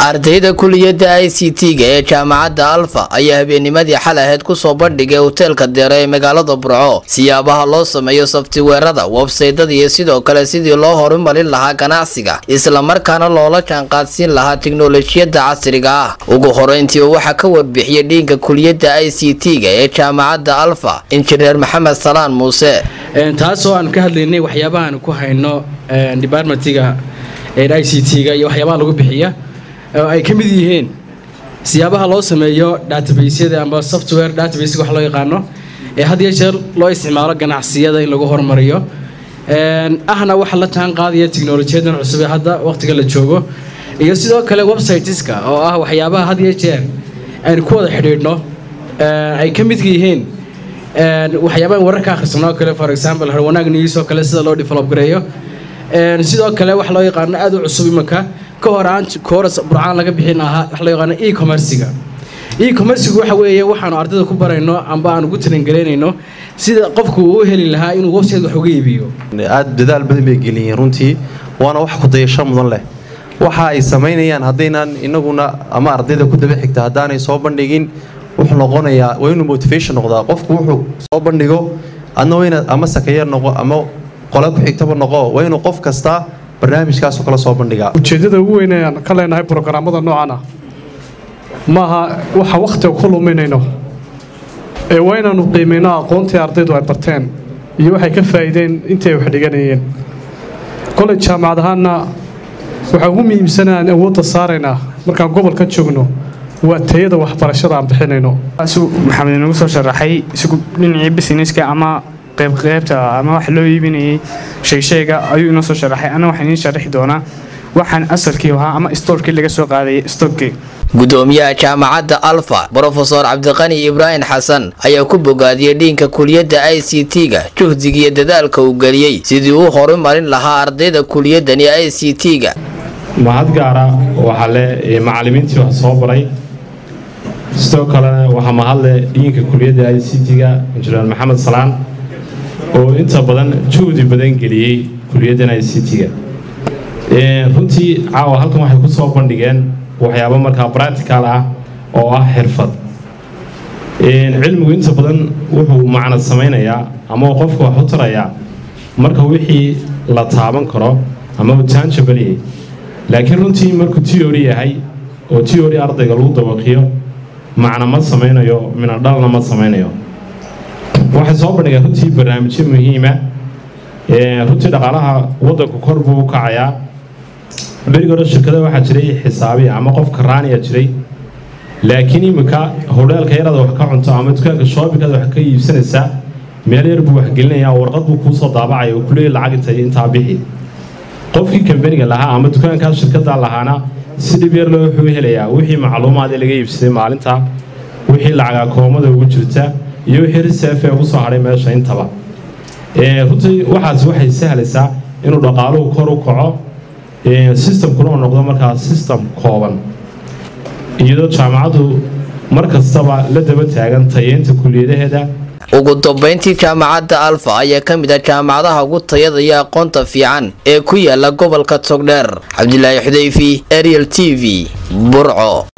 ardayda kuliyadda i c t-ga ee jaamacadda alfa ayaa habeennimadii xal aheyd kusoo bandhigay hoteelka deere ee magaalada burco siyaabaha loo sameeyo saftiweerada websaydada iyo sidoo kale sidii loo horumarin lahaa ganacsiga islamarkaana loola jaanqaadsiin lahaa tiknolojiyadda casriga ah ugu horeyntii waxaa ka warbixiyay dhiinka kuliyadda i c t-ga ee jaamacadda alfa injineer maxamed salaan muuse taasoo aan ka hadlaynay waxyaabahaan ku hayno departmentiga i c t-ga iyo waxyaabaha lagu bixiya oo ay ka mid yihiin siyaabaha loo sameeyo databasyada amba software database wax loo yaqaano ee had iyo jeer loo isticmaalo ganacsiyada in lagu horumariyo ahna waxa la jaan qaadaya tiknolojiyadan cusub ee hadda waqtiga la joogo iyo sidoo kale websiteska oo ah waxyaabaha had iyo jeer aynu ku wada xidhiidhno ay ka midka yihiin waxyaabaha wararka akhrisano oo kale for example harwanaag news oo kale sida loo develop gareeyo sidoo kale wax loo yaqaano aad u cusub imanka ka hor aan kooras burcaan laga bixin ahaa wax loo yaqaano e-commerciga e-commercigu waxa weeye waxaanu ardayda ku barayno amba aan ugu talangelinayno sida qofku uu heli lahaa inuu website wax uga iibiyo aad dadaal badan bay geliyeen runtii waana wax kudayasho mudan leh waxa ay samaynayaan haddaynan inaguna ama ardayda ku daba xigta haddaanay soo bandhigin wuxuu noqonayaa waa inuu motivation noqdaa qofku wuxuu soo bandhigo adna waa inaad ama sakayeer noqo ama qola ku xigtaba noqo waa inuu qof kasta barnaamijkaasoo kala soo bandhigaa ujeeddada ugu weyn ee aan ka leenahay brogaraamada noocan ah maaha waxa wakhtiga ku luminayno ee waa inaannu qiimayno aqoontii ardaydu ay barteen iyo waxay ka faa'iideen intii ay wax dhiganayeen koley jaamacad ahaanna waxaa ugu muhiimsana aan awoodda saaraynaa markaan gobolka joogno waa tayada waxbarashada aan bixinayno maxamed inagu soo sharaxay isagu dhinacii businesska ama qaybqaybta ama wax loo iibinayay sheegsheega ayuu inoo soo sharaxay ana waxaan idiin sharaxi doonaa waxaan asalkii ahaa ama stoorkii laga soo qaadayay stockii gudoomiyaha jaamacadda alfa brofesor cabdiqani ibraahim xasan ayaa ku bogaadiyey dhiinka kuliyadda i c t-ga juhdigiiyo dadaalka uu geliyey sidii uu horumarin lahaa ardayda kuliyaddani i c t-ga mahad gaara waxaa le macallimiintii wax soo baray sidoo kalena waxaa mahadle dhiinka kuliyadda i c t-ga injineer maxamed salaan oo inta badan juhdi badan geliyey kuliyaddan i c t-ga runtii caawa halkan waxay ku soo bandhigeen waxyaabo markaa bractical ah oo ah xirfad cilmigu inta badan wuxuu macnad samaynayaa ama uu qofku wax u tarayaa marka wixii la taaban karo ama uu tanjabaliye laakiin runtii markuu tiori yahay oo tiori ardayga lagu dabaqiyo macna ma samaynayo minadhalna ma samaynayo waxay soo bandhigeen runtii barnaamijyo muhiima runtii dhaqaalaha waddanku kor buu u kacayaa berigi hore shirkada waxaa jiray xisaabiya ama qofka raaniya jiray laakiin iminka hodheelka yaraada wax ka cunto ama dukaanka shoobinkaada wax ka iibsanaysaa meel yar buu waxgelinayaa warqad buu kuusoo daabacaya oo kuleeya lacag intay intaa bixi qofkii kambaniga lahaa ama dukaankaas shirkada lahaana si dhib yar loo wuxuu helayaa wixii macluumaadee laga iibsaday maalinta wixii lacagaa koomada ugu jirta iyo wixii riseef ee ugu soo hadhay meesha intaba runtii waxaas waxay sahlaysaa inuu dhaqaaluhu kor u kaco sistamkuna uu noqdo markaa sistem kooban iyadoo jaamacaddu mar kastaba la daba taagan tayeynta kuliyadaheeda ugu dambayntii jaamacadda alfa ayaa ka mid ah jaamacadaha ugu tayada iyo aqoonta fiican ee ku yaala gobolka togdheer cabdilaahi xudayfi ariel t v burco